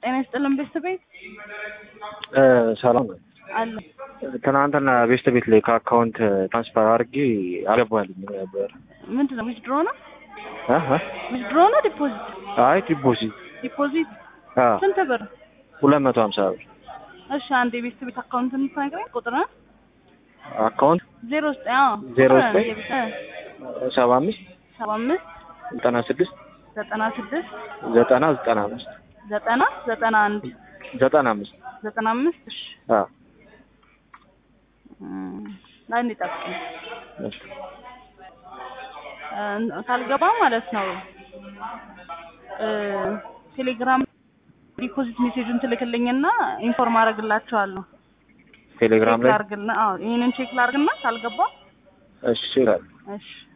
ጤና ይስጥልን ቤተሰብ ቤት ሰላም ነው። አለ ትናንትና ቤስት ቤት ላይ ከአካውንት ትራንስፈር አድርጌ አልገባልኝ ነበር። ምንድን ነው ዊዝድሮ ነው እ እ ዊዝድሮ ነው ዲፖዚት አይ ዲፖዚት ዲፖዚት አ ስንት ብር ሁለት መቶ ሀምሳ ብር እሺ አንድ የቤተሰብ ቤት አካውንት የምትነግረኝ ቁጥር አካውንት ዜሮ ዘጠኝ አዎ ዜሮ ቁጥር ዘጠኝ የቤተ- ሰባ አምስት ሰባ አምስት ዘጠና ስድስት ዘጠና ስድስት ዘጠና ዘጠና አምስት ዘጠና ዘጠና አንድ ዘጠና አምስት ዘጠና አምስት እሺ አ እም፣ ላይ እንዲጠብቅኝ እሺ እ፣ ካልገባ ማለት ነው እ፣ ቴሌግራም ዲፖዚት ሜሴጁን ትልክልኝና ኢንፎርም አደርግላቸዋለሁ። ቴሌግራም ቼክ ላይ ላድርግና አዎ ይሄንን ቼክ ላድርግና ካልገባ እሺ ይላል። እሺ